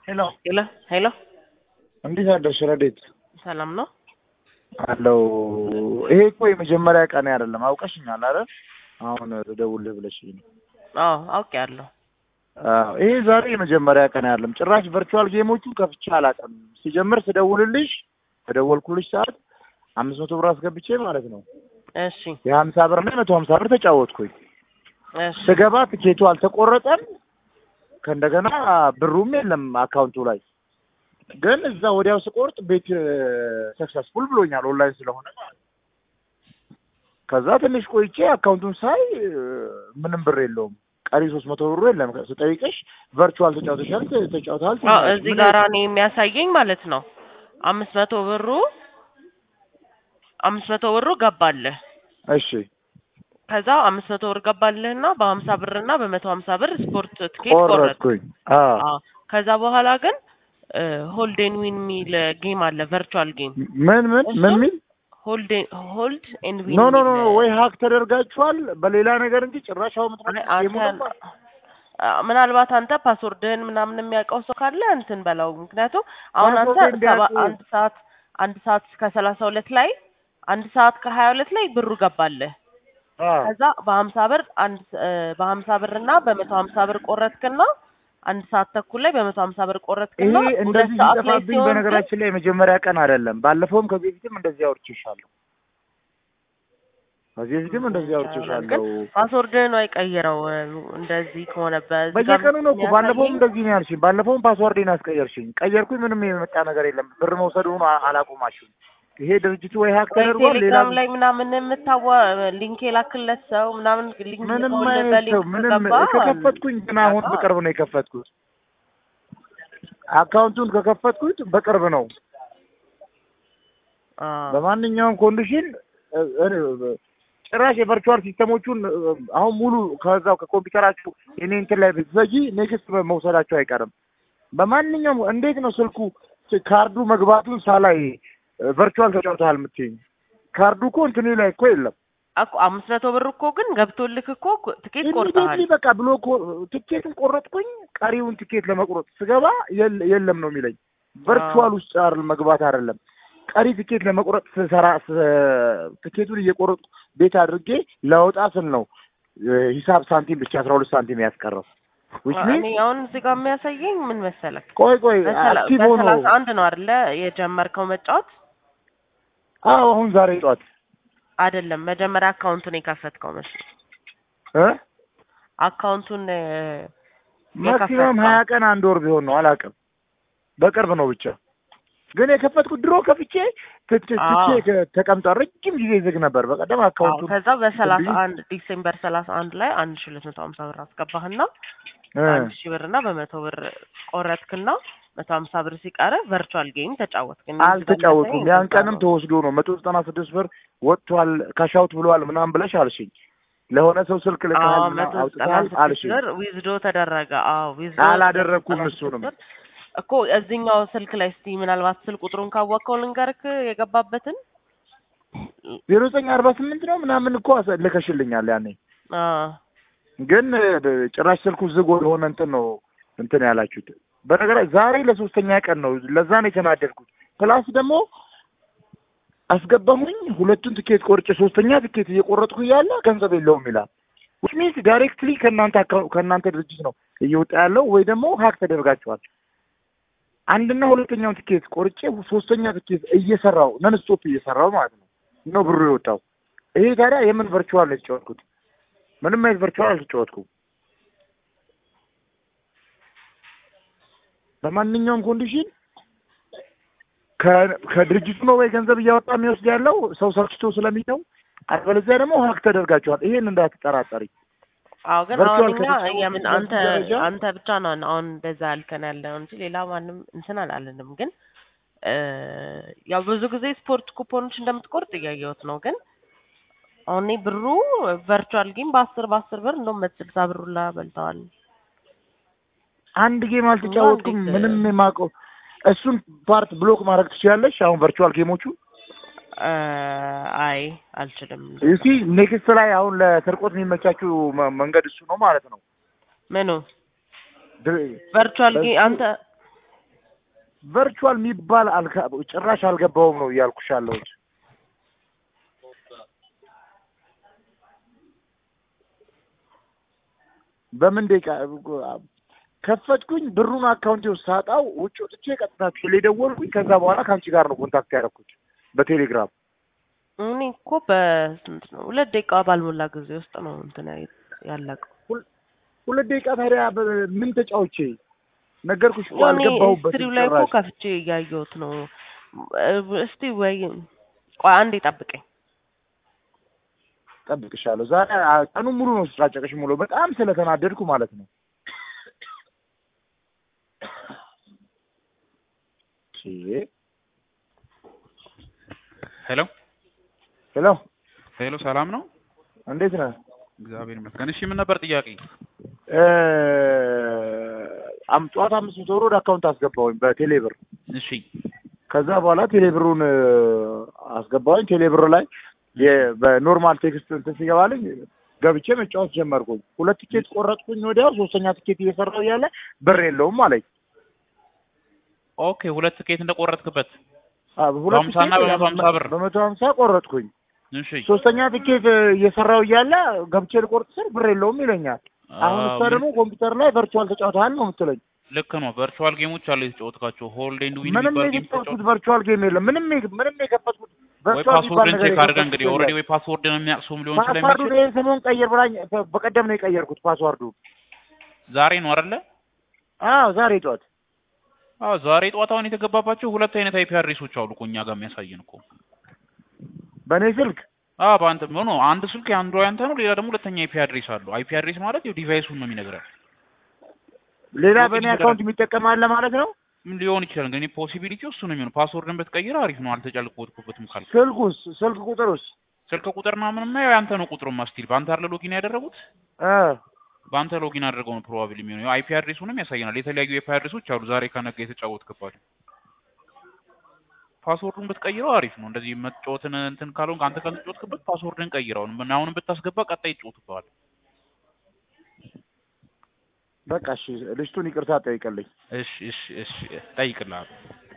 ሄሎ ሄሎ ሄሎ፣ እንዴት አደርሽ ረዴት? ሰላም ነው? አለው ይሄ እኮ የመጀመሪያ ቀን አይደለም። አውቀሽኛል አይደል? አሁን ልደውልህ ብለሽኝ ነው። አዎ አውቄያለሁ። አዎ ይሄ ዛሬ የመጀመሪያ ቀን አይደለም። ጭራሽ ቨርቹዋል ጌሞቹን ከፍቼ አላውቅም። ሲጀምር ስደውልልሽ በደወልኩልሽ ሰዓት አምስት መቶ ብር አስገብቼ ማለት ነው እሺ የሀምሳ ብር እና የመቶ ሀምሳ ብር ተጫወትኩኝ። እሺ ስገባ ትኬቱ አልተቆረጠም። ከእንደገና ብሩም የለም አካውንቱ ላይ ግን እዛ ወዲያው ስቆርጥ ቤት ሰክሰስፉል ብሎኛል ኦንላይን ስለሆነ ማለት ነው። ከዛ ትንሽ ቆይቼ አካውንቱን ሳይ እ፣ ምንም ብር የለውም ቀሪ ሶስት መቶ ብሩ የለም። ስጠይቅሽ ቨርቹዋል ተጫውተሻል ተጫውተሃል አዎ ትይኛለሽ። እዚህ ምን ጋር እኔ የሚያሳየኝ ማለት ነው አምስት መቶ ብሩ አምስት መቶ ብሩ ገባልህ። እሺ ከዛ አምስት መቶ ብር ገባልህና በሀምሳ ብር እና በመቶ ሀምሳ ብር ስፖርት ትኬት ቆረጥ። ቆረጥኩኝ። አዎ አዎ ከዛ በኋላ ግን ሆልድ ኤንድ ዊን የሚል ጌም አለ ቨርቹዋል ጌም ምን ምን ምን ሚል ሆልድ ሆልድ ኤንድ ዊን ኖ ኖ ኖ ኖ ወይ ሀክ ተደርጋችኋል በሌላ ነገር እንጂ ጭራሽ አሁን አይ አንተ አ- ምናልባት አንተ ፓስወርድህን ምናምን የሚያውቀው ሰው ካለ እንትን በለው። ምክንያቱም አሁን አንተ ፓስወርድ ሰባ እንዲያውቁ- አንድ ሰዓት አንድ ሰዓት ከሰላሳ ሁለት ላይ አንድ ሰዓት ከሀያ ሁለት ላይ ብሩ ገባልህ። ከዛ በሀምሳ ብር አንድ እ፣ በሀምሳ ብር እና በመቶ ሀምሳ ብር ቆረጥክና አንድ ሰዓት ተኩል ላይ በመቶ ሀምሳ ብር ቆረጥክና ይሄ ሁለት እንደዚህ ሰዓት ላይ ሲጠፋብኝ ሲሆን ግን በነገራችን ላይ የመጀመሪያ ቀን አይደለም። ባለፈውም ከዚህ በፊትም እንደዚህ አውርቼሻለሁ። ከዚህ በፊትም እንደዚህ አውርቼሻለሁ። ፓስወርድህን አይቀይረው እ፣ እንደዚህ ከሆነበት እዚህ ጋር በየቀኑ ነው እኮ ባለፈውም የሚያሳየኝ- እንደዚህ ነው ያልሽኝ። ባለፈውም ፓስዋርዴን አስቀየርሽኝ። ቀየርኩኝ፣ ምንም የመጣ ነገር የለም። ብር መውሰዱን አ- አላቆማችሁም። ይሄ ድርጅቱ ወይ ሀክ ወይ ተደርጓል፣ ሌላ ቴሌግራም ላይ ምናምን የምታዋ ሊንክ የላክለት ሰው ምናምን ሊንክ ምንም ልከውልህ አይነት ሰው በሊንክ ምንም ከገባ ከከፈትኩኝ ግን አሁን አዎ። በቅርብ ነው የከፈትኩት። አካውንቱን ከከፈትኩት በቅርብ ነው። አዎ። በማንኛውም ኮንዲሽን እ፣ እ፣ ጭራሽ የቨርቹዋል ሲስተሞቹን እ፣ አሁን ሙሉ ከዛው ከኮምፒውተራችሁ የኔ እንትን ላይ ብትዘጊ ኔክስት መውሰዳቸው አይቀርም። በማንኛውም እንዴት ነው ስልኩ ች- ካርዱ መግባቱን ሳላይ ቨርቹዋል ተጫውተሃል የምትይኝ? ካርዱ እኮ እንትኔ ላይ እኮ የለም። እኮ አምስት መቶ ብር እኮ ግን ገብቶልክ እኮ ትኬት ቆርጠሃል። ኢሚዲየትሊ በቃ ብሎ እኮ ትኬትን ቆረጥኩኝ። ቀሪውን ትኬት ለመቁረጥ ስገባ የለ- የለም ነው የሚለኝ። ቨርቹዋል ውስጥ አይደል መግባት አይደለም ቀሪ ትኬት ለመቁረጥ ስሰራ ስ- ትኬቱን እየቆረጡ ቤት አድርጌ ለወጣ ስል ነው እ፣ ሂሳብ ሳንቲም ብቻ አስራ ሁለት ሳንቲም ያስቀረው which እኔ means አሁን እዚህ ጋር የሚያሳየኝ ምን መሰለክ ቆይ ቆይ በሰላ- አክቲቭ ሆኖ በሰላሳ አንድ ነው አይደለ የጀመርከው መጫወት አዎ አሁን ዛሬ ጠዋት አይደለም መጀመሪያ አካውንቱን የከፈትከው መስሎኝ እ አካውንቱን እ፣ ማክሲመም የከፈትከው ሀያ ቀን አንድ ወር ቢሆን ነው አላውቅም። በቅርብ ነው ብቻ ግን የከፈትኩት ድሮ ከፍቼ ት- ት- አዎ። ትቼ ከ- ተቀምጧል። ረጅም ጊዜ ዝግ ነበር። በቀደም አዎ አካውንቱን ከዛ በሰላሳ ብዬ- አንድ ዲሴምበር ሰላሳ አንድ ላይ አንድ ሺ ሁለት መቶ ሀምሳ ብር አስገባህና እ፣ በአንድ ሺህ ብር እና በመቶ ብር ቆረጥክና መቶ ሀምሳ ብር ሲቀረ ቨርቹዋል ጌም ተጫወትክ። እኔ እዚህ ጋር አልተጫወትኩም። የሚያሳየኝ ያን እንደዛ ቀንም ነው። ተወስዶ ነው መቶ ዘጠና ስድስት ብር ወጥቷል ካሻውት ብለዋል ምናምን ብለሽ አልሽኝ። ለሆነ ሰው ስልክ አዎ ልከሃል መቶ ምናምን ዘጠና አውጥተሃል ስድስት አልሽኝ። ብር ዊዝዶ ተደረገ። አዎ ዊዝዶ አላደረግኩም ዘጠና ስድስት እሱንም። ብር እኮ እዚህኛው ስልክ ላይ እስቲ ምናልባት ስልክ ቁጥሩን ካወቅከው ልንገርክ የገባበትን ዜሮ ዘጠኝ አርባ ስምንት ነው ምናምን እኮ አሰ- ልከሽልኛል ያኔ አዎ ግን እ፣ ጭራሽ ስልኩ ዝግ ወደሆነ እንትን ነው እንትን ያላችሁት። በነገራ ዛሬ ለሶስተኛ ቀን ነው። ለዛ ነው የተናደድኩት። ፕላስ ደግሞ አስገባሁኝ ሁለቱን ትኬት ቆርጬ ሶስተኛ ትኬት እየቆረጥኩ እያለ ገንዘብ የለውም ይላል። ዊች ሚንስ ዳይሬክትሊ ከእናንተ አካው- ከእናንተ ድርጅት ነው እየወጣ ያለው ወይ ደግሞ ሀክ ተደርጋችኋል። አንድና ሁለተኛውን ትኬት ቆርጬ ሶስተኛ ትኬት እየሰራው ነን ስቶፕ እየሰራው ማለት ነው ነው ብሩ የወጣው። ይሄ ታዲያ የምን ቨርቹዋል ነው የተጫወትኩት? ምንም አይነት ቨርቹዋል አልተጫወትኩም። በማንኛውም ኮንዲሽን ከ- ከድርጅቱ ነው ወይ ገንዘብ እያወጣ የሚወስድ ያለው ሰው ሰልችቶ ስለሚተው፣ አለበለዚያ ደግሞ ሀክ ተደርጋችኋል። ይሄን እንዳትጠራጠሪ። አዎ ግን ቨርቹዋል አሁን እኛ ከተጫወቱ የምን በዚህ አንተ ደረጃ አንተ ብቻ ነው አሁን እንደዛ ያልከን ያለው እንጂ ሌላ ማንም እንትን አላለንም። ግን እ፣ ያው ብዙ ጊዜ ስፖርት ኩፖኖች እንደምትቆርጥ እያየሁት ነው። ግን አሁን እኔ ብሩ ቨርቹዋል ጌም በአስር በአስር ብር እንደውም መቶ ስልሳ ብር ሁላ በልተዋል። አንድ ጌም አልተጫወትኩም። እንዴት? ምንም የማውቀው እሱን ፓርት ብሎክ ማድረግ ትችላለሽ። አሁን ቨርቹዋል ጌሞቹ እ፣ አይ አልችልም። እሲ ኔክስት ላይ አሁን ለስርቆት የሚመቻችው መ- መንገድ እሱ ነው ማለት ነው። ምኑ ድር- ቨርቹዋል ጌም በሱ- አንተ ቨርቹዋል የሚባል አልካ- ጭራሽ አልገባውም ነው እያልኩሽ ያለሁት። በምን ደቂቃ ከፈትኩኝ ብሩን አካውንቴ ውስጥ ሳጣው ውጭ ወጥቼ ቀጥታ ቴሌ ደወልኩኝ። ከዛ በኋላ ከአንቺ ጋር ነው ኮንታክት ያደረኩት በቴሌግራም። እኔ እኮ በስንት ነው ሁለት ደቂቃ ባልሞላ ጊዜ ውስጥ ነው እንትን ያ- ያለቀው። ሁለት ደቂቃ ታዲያ በ- ምን ተጫውቼ ነገርኩሽ እኮ እኔ አልገባሁበትም ሂስትሪው ላይ እኮ ጭራሽ። ከፍቼ እያየሁት ነው። እስቲ ወይ ቆይ አንዴ ጠብቀኝ። ጠብቅሻለሁ። ዛሬ አ- ቀኑን ሙሉ ነው ስጫጨቅሽ ሙሉ በጣም ስለተናደድኩ ማለት ነው። ቺ ሄሎ ሄሎ፣ ሄሎ፣ ሰላም ነው? እንዴት ነህ? እግዚአብሔር ይመስገን። እሺ ምን ነበር ጥያቄ? እ አም ጠዋት አምስት መቶ ብር ወደ አካውንት አስገባሁኝ በቴሌ ብር። እሺ ከዛ በኋላ ቴሌ ብሩን እ አስገባሁኝ። ቴሌ ብር ላይ የ- በኖርማል ቴክስት እንትን ሲገባልኝ ገብቼ መጫወት ጀመርኩኝ። ሁለት ቲኬት ቆረጥኩኝ። ወዲያው ሶስተኛ ቲኬት እየሰራሁ እያለ ብር የለውም አለኝ። ኦኬ፣ ሁለት ትኬት እንደቆረጥክበት። አ፣ ሁለት በሀምሳ እና ቲኬት በመቶ ሀምሳ ብር። በመቶ ሀምሳ ቆረጥኩኝ። እሺ ሶስተኛ ቲኬት እ እየሰራሁ እያለ ገብቼ ልቆርጥ ስል ብር የለውም ይለኛል። አሁን እሷ ምን- ደግሞ ኮምፒውተር ላይ ቨርቹዋል ተጫውተሃል ነው የምትለኝ። ልክ ነው። ቨርቹዋል ጌሞች አሉ የተጫወትካቸው። ሆልድ ኤንድ ዊን ምንም የሚባል ጌም የከፈትኩት ቨርቹዋል ጌም የለም። ምንም የግ- ምንም የከፈትኩት ወይ ቨርቹዋል የሚባል ፓስወርድን ነገር ቼክ አድርገህ እንግዲህ የከፈትኩት ኦልሬዲ የለም። ወይ ፓስወርድን የሚያቅሱም ሊሆን ፓስዋርዱን ስለሚችል ይሄን ሰሞን ቀይር ብላኝ በ- በቀደም ነው የቀየርኩት ፓስዋርዱ። ዛሬ ነው አይደለ? አዎ ዛሬ ጠዋት አዎ ዛሬ ጠዋት አሁን የተገባባቸው ሁለት አይነት አይፒ አድሬሶች አሉ እኮ እኛ ጋር የሚያሳየን እኮ። በእኔ ስልክ አዎ በአንተ ኖ አንድ ስልክ የአንዱ ያንተ ነው፣ ሌላ ደግሞ ሁለተኛ አይፒ አድሬስ አለው። አይፒ አድሬስ ማለት ያው ዲቫይሱን ነው የሚነግረን። ሌላ ኦኬ፣ በእኔ ችግር አካውንት የሚጠቀም አለ ማለት ነው። ምን ሊሆን ይችላል እንግዲህ ፖሲቢሊቲ እሱ ነው የሚሆነው። ፓስወርድን ብትቀይር አሪፍ ነው። አልተጫልኩበትም ካልክ ስልኩስ ስልክ ቁጥሩስ ስልክ ቁጥርና ምንም ያው ያንተ ነው ቁጥሩማ ስቲል በአንተ አይደለ ሎጊን ያደረጉት እ በአንተ ሎጊን አድርገው ነው ፕሮባብሊ የሚሆነው። ያው አይፒ አድሬሱንም ያሳየናል። የተለያዩ አይፒ አድሬሶች አሉ ዛሬ ከነገ የተጫወትክባቸው። ፓስወርዱን ብትቀይረው አሪፍ ነው። እንደዚህ መጫወትን እንትን ካልሆንክ አንተ ካልተጫወትክበት ፓስወርድን ቀይረው። አሁንም ብታስገባ ቀጣይ ይጫወትብሃል። በቃ እሺ፣ ልጅቱን ይቅርታ ጠይቀልኝ። እሺ እሺ እሺ፣ ጠይቅልሃለሁ።